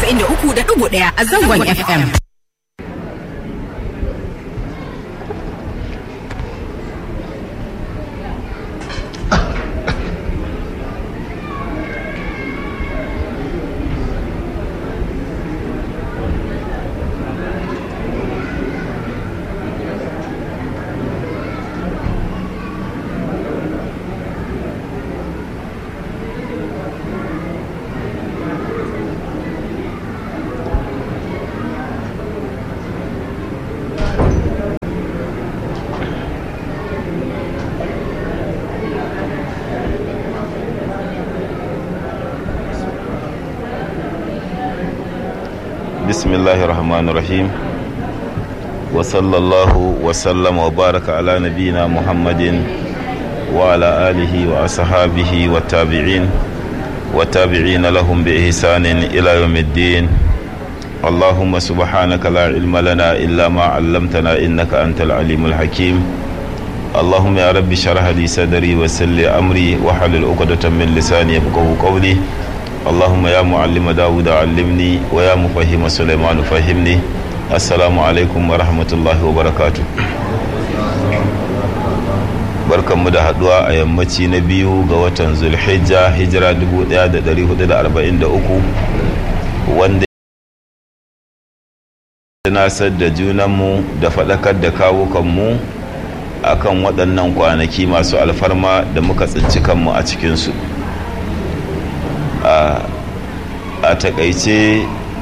93.1 a zangon FM. بسم الله الرحمن الرحيم وصلى الله وسلم وبارك على نبينا محمد وعلى آله وأصحابه والتابعين والتابعين لهم بإحسان إلى يوم الدين اللهم سبحانك لا علم لنا إلا ما علمتنا إنك أنت العليم الحكيم اللهم يا رب شرح لي صدري ويسر لي أمري وحلل عقدة من لساني يفقهوا قولي اللهم يا معلم داود علمني ويا مفهم سليمان فهمني السلام عليكم ورحمة الله وبركاته barkanmu da haduwa a yammaci na biyu ga watan zulhijja hijira 1443 wanda nasar da junanmu da faɗakar da kawukanmu akan waɗannan kwanaki masu alfarma da muka tsinci kanmu a cikinsu a takaice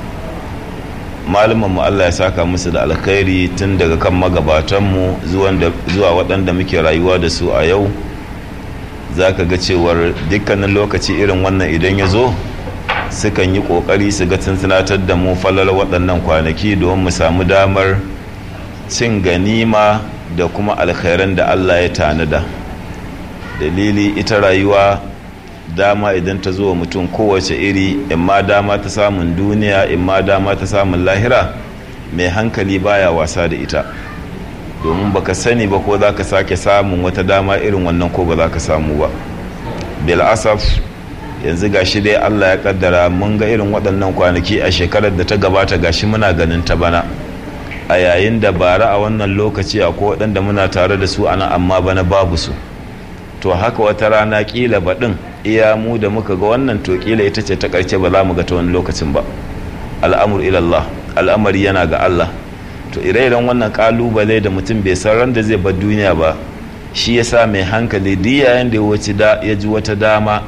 mu Allah ya saka musu da alkhairi tun daga kan magabatanmu zuwa waɗanda muke rayuwa da su a yau za ka ga cewar dukkanin lokaci irin wannan idan ya zo sukan yi ƙoƙari su ga tunatar da mu falal waɗannan kwanaki domin mu samu damar cin ganima da kuma alkhairan da Allah ya tanada dalili ita rayuwa dama idan ta zo wa mutum kowace iri imma dama ta samun duniya imma dama ta samun lahira mai hankali baya wasa da ita domin baka sani ba ko za ka sake samun wata dama irin wannan ko ba za ka samu ba bil asaf yanzu gashi dai allah ya kaddara mun ga irin waɗannan kwanaki a shekarar da ta gabata gashi muna ganin ta bana a yayin da bara a wannan lokaci akwai waɗanda muna tare da su ana amma bana babu su to haka wata rana kila baɗin iya mu da muka ga wannan to kila ita ce ta ƙarshe ba za mu ga ta wani lokacin ba al'amur ilallah al'amari yana ga Allah to ire-iren wannan kalubale da mutum bai san ran da zai bar duniya ba shi yasa mai hankali duk yayin da ya wuce da ya ji wata dama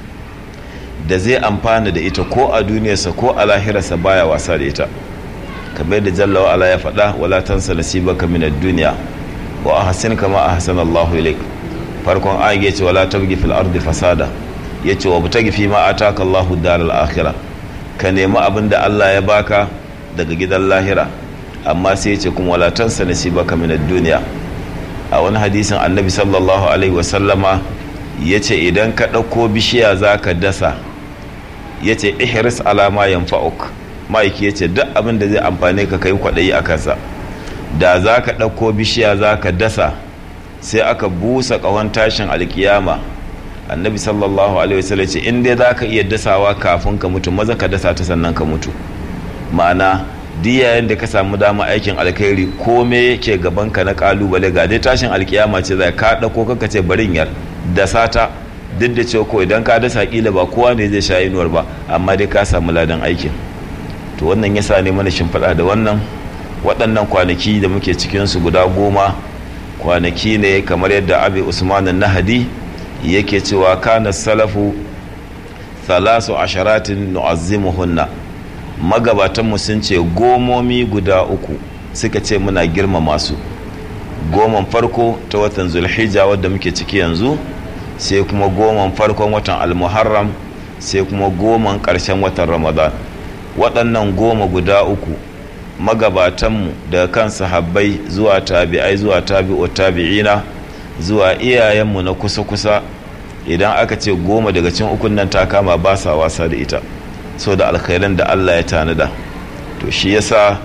da zai amfana da ita ko a duniyarsa ko a lahirarsa baya wasa da ita kamar da jalla wa ala ya faɗa wala tansa nasibaka min ad-dunya wa ahsin kama ahsana Allahu ilayk farkon ayin ya ce wala tabgi fil ardi fasada ya ce wa butagi fi ma ataka Allahu daral akhirah ka nemi abin da Allah ya baka daga gidan lahira amma sai ya ce kuma wala tansa nasibaka min ad-dunya a wani hadisin annabi sallallahu alaihi wasallama ya ce idan ka ɗauko bishiya za ka dasa ya ce ihris alama yanfa'uk ma'aiki ya ce duk abin da zai amfane ka kai kwaɗayi a kansa da za ka ɗauko bishiya za ka dasa sai aka busa ƙahon tashin alkiyama annabi sallallahu alaihi wasallam ce in dai za ka iya dasawa kafin ka mutu maza ka dasa ta sannan ka mutu ma'ana yayin da ka samu dama aikin alkhairi kome yake gaban ka na kalubale ga dai tashin alkiyama ce zai ka ɗauko kanka ce barin yar dasa ta duk da cewa ko idan ka dasa kila ba kowa ne zai sha inuwar ba amma dai ka samu ladan aikin to wannan yasa ne mana shimfiɗa da wannan waɗannan kwanaki da muke cikinsu guda goma kwanaki ne kamar yadda abi usman nahadi yake cewa kana salafu thalasu asharatin nu'azzimuhunna magabatan sun ce gomomi guda uku suka ce muna girmama su goman farko ta watan zulhijja wadda muke ciki yanzu sai kuma goman farkon watan almuharram sai kuma goman ƙarshen watan ramadan waɗannan goma guda uku magabatanmu daga kan sahabbai zuwa tabi'ai zuwa tabi'u tabi'ina zuwa iyayenmu na kusa-kusa idan aka ce goma daga cin ukun nan ta kama ba sa wasa da ita so da alkhairan da Allah ya tanada to shi yasa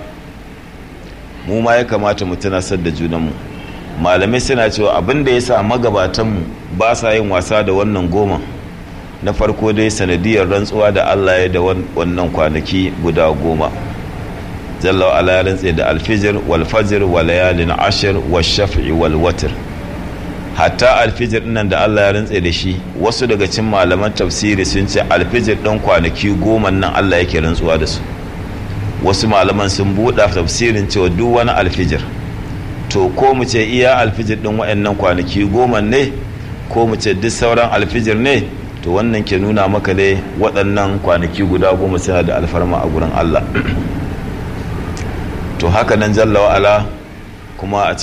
mu ma ya kamata mu tunasar da junanmu malamai suna cewa abin da ya sa magabatanmu ba sa yin wasa da wannan goma na farko dai sanadiyar rantsuwa da Allah ya da wannan kwanaki guda goma jalla wa ala ya rantse da alfijir wal fajr wa layalin ashir wa shaf'i wal watr hatta alfijir nan da Allah ya rantse da shi wasu daga cikin malaman tafsiri sun ce alfijir ɗin kwanaki goma nan Allah yake rantsuwa da su wasu malaman sun buɗa tafsirin cewa duk wani alfijir to ko mu ce iya alfijir ɗin waɗannan kwanaki goma ne ko mu ce duk sauran alfijir ne to wannan ke nuna maka dai waɗannan kwanaki guda goma suna da alfarma a gurin Allah to haka nan jalla wa'ala kuma a